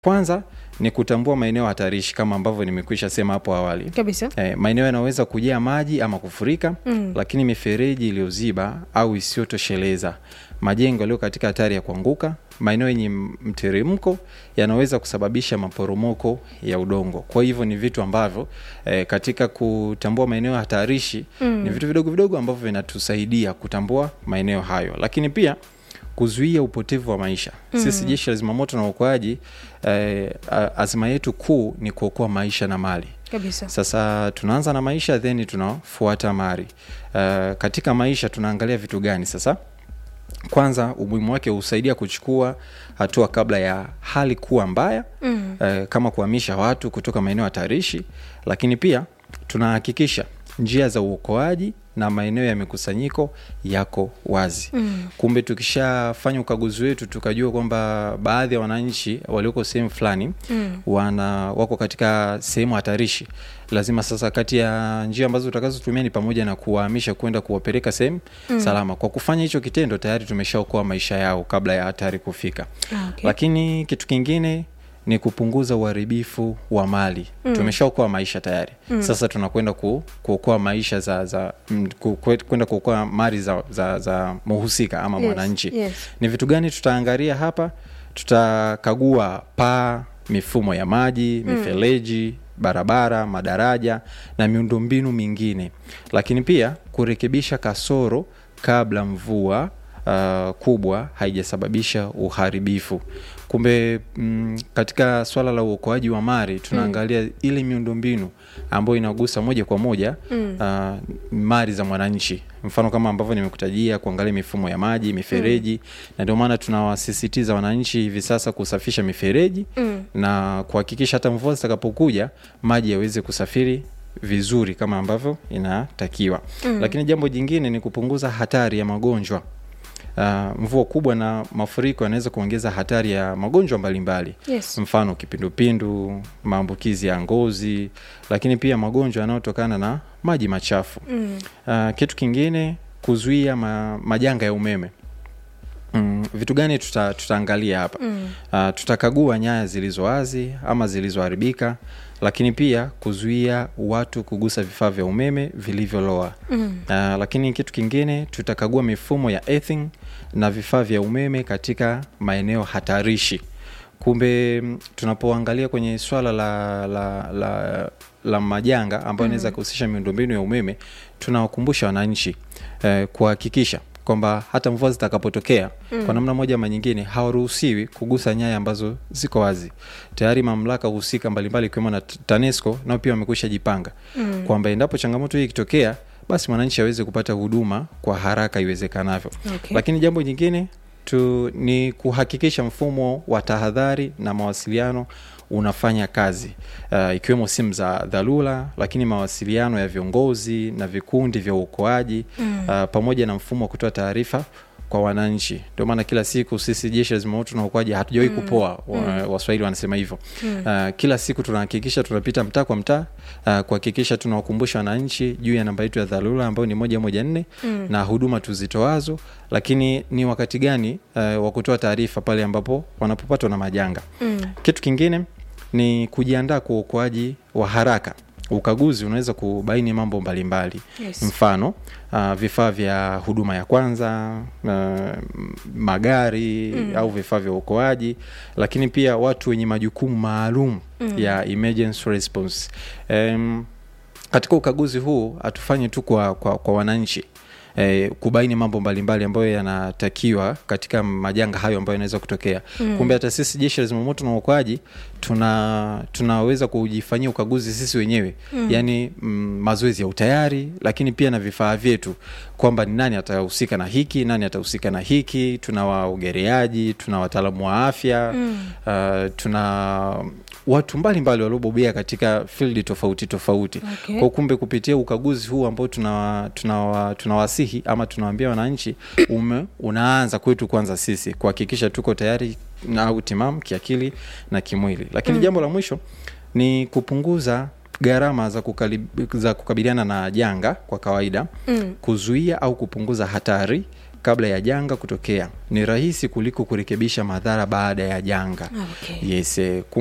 Kwanza ni kutambua maeneo hatarishi kama ambavyo nimekwisha sema hapo awali. kabisa E, maeneo yanaweza kujaa maji ama kufurika Mm. lakini mifereji iliyoziba au isiyotosheleza, majengo yaliyo katika hatari ya kuanguka, maeneo yenye mteremko yanaweza kusababisha maporomoko ya udongo. Kwa hivyo ni vitu ambavyo e, katika kutambua maeneo hatarishi Mm. ni vitu vidogo vidogo ambavyo vinatusaidia kutambua maeneo hayo, lakini pia kuzuia upotevu wa maisha. Sisi jeshi la zimamoto na uokoaji eh, a- azma yetu kuu ni kuokoa maisha na mali. kabisa Sasa tunaanza na maisha then tunafuata mali. Uh, katika maisha tunaangalia vitu gani sasa? Kwanza, umuhimu wake husaidia kuchukua hatua kabla ya hali kuwa mbaya Mm. eh, kama kuhamisha watu kutoka maeneo hatarishi, lakini pia tunahakikisha njia za uokoaji na maeneo ya mikusanyiko yako wazi. Mm. Kumbe tukishafanya ukaguzi wetu tukajua kwamba baadhi ya wananchi walioko sehemu fulani Mm. wana wako katika sehemu hatarishi, lazima sasa, kati ya njia ambazo tutakazotumia ni pamoja na kuwahamisha kwenda kuwapeleka sehemu salama. Kwa kufanya hicho kitendo, tayari tumeshaokoa maisha yao kabla ya hatari kufika. Ah, okay. Lakini kitu kingine ni kupunguza uharibifu wa mali. Tumeshaokoa maisha tayari. Sasa tunakwenda ku, kuokoa maisha za, za mm, ku- kwe- kwenda kuokoa mali za, za, za muhusika ama Yes, mwananchi. yes. Ni vitu gani tutaangalia hapa? Tutakagua paa, mifumo ya maji, mifereji, barabara, madaraja na miundombinu mingine, lakini pia kurekebisha kasoro kabla mvua uh, kubwa haijasababisha uharibifu. Kumbe mm, katika swala la uokoaji wa mali tunaangalia ile miundombinu ambayo inagusa moja kwa moja uh, mali za mwananchi, mfano kama ambavyo nimekutajia, kuangalia mifumo ya maji, mifereji na ndio maana tunawasisitiza wananchi hivi sasa kusafisha mifereji Mm. na kuhakikisha hata mvua zitakapokuja maji yaweze kusafiri vizuri kama ambavyo inatakiwa. Lakini jambo jingine ni kupunguza hatari ya magonjwa. Uh, mvua kubwa na mafuriko yanaweza kuongeza hatari ya magonjwa mbalimbali Yes. mfano kipindupindu, maambukizi ya ngozi, lakini pia magonjwa yanayotokana na maji machafu. Mm. Uh, kitu kingine kuzuia ma, majanga ya umeme. Mm, vitu gani tuta, tutaangalia hapa? Mm. Uh, tutakagua nyaya zilizo wazi ama zilizoharibika, lakini pia kuzuia watu kugusa vifaa vya umeme vilivyoloa. Mm. Uh, lakini kitu kingine tutakagua mifumo ya earthing na vifaa vya umeme katika maeneo hatarishi. Kumbe m, tunapoangalia kwenye swala la, la, la, la majanga ambayo inaweza kuhusisha miundombinu ya umeme, tunawakumbusha wananchi eh, kuhakikisha kwamba hata mvua zitakapotokea kwa namna moja ama nyingine hawaruhusiwi kugusa nyaya ambazo ziko wazi. Tayari mamlaka husika mbalimbali ikiwemo na T- TANESCO nao pia wamekwisha jipanga kwamba endapo changamoto hii ikitokea, basi mwananchi aweze kupata huduma kwa haraka iwezekanavyo. Okay. Lakini jambo jingine tu ni kuhakikisha mfumo wa tahadhari na mawasiliano unafanya kazi uh, ikiwemo simu za dharura, lakini mawasiliano ya viongozi na vikundi vya uokoaji uh, pamoja na mfumo wa kutoa taarifa kwa wananchi. Ndio maana kila siku sisi jeshi la zimamoto na uokoaji hatujawahi kupoa. Wa- Waswahili wanasema hivyo. Uh, kila siku tunahakikisha tunapita mtaa kwa mtaa uh, kuhakikisha tunawakumbusha wananchi juu ya namba yetu ya dharura ambayo ni moja moja nne na huduma tuzitoazo, lakini ni wakati gani uh, wa kutoa taarifa pale ambapo wanapopatwa na majanga. Mm. Kitu kingine ni kujiandaa kwa uokoaji wa haraka. Ukaguzi unaweza kubaini mambo mbalimbali Yes. mfano uh, vifaa vya huduma ya kwanza uh, magari au vifaa vya uokoaji, lakini pia watu wenye majukumu maalum ya emergency response. Um, katika ukaguzi huu hatufanyi tu kwa, kwa, kwa wananchi eh, kubaini mambo mbalimbali ambayo yanatakiwa katika majanga hayo ambayo yanaweza kutokea. Kumbe hata sisi jeshi la zimamoto na uokoaji tuna tunaweza kujifanyia ukaguzi sisi wenyewe yaani mm, mazoezi ya utayari, lakini pia na vifaa vyetu kwamba ni nani atahusika na hiki, nani atahusika na hiki. Tuna waogeleaji, tuna wataalamu wa afya uh, tuna watu mbalimbali waliobobea katika field tofauti tofauti Okay. kwa kumbe kupitia ukaguzi huu ambao tunawa- tunawa- tunawasihi ama tunawaambia wananchi ume, unaanza kwetu kwanza sisi kuhakikisha tuko tayari na au timamu kiakili na kimwili. Lakini jambo la mwisho ni kupunguza gharama za, kukali- za kukabiliana na janga kwa kawaida Mm. kuzuia au kupunguza hatari kabla ya janga kutokea ni rahisi kuliko kurekebisha madhara baada ya janga Okay. yes eh,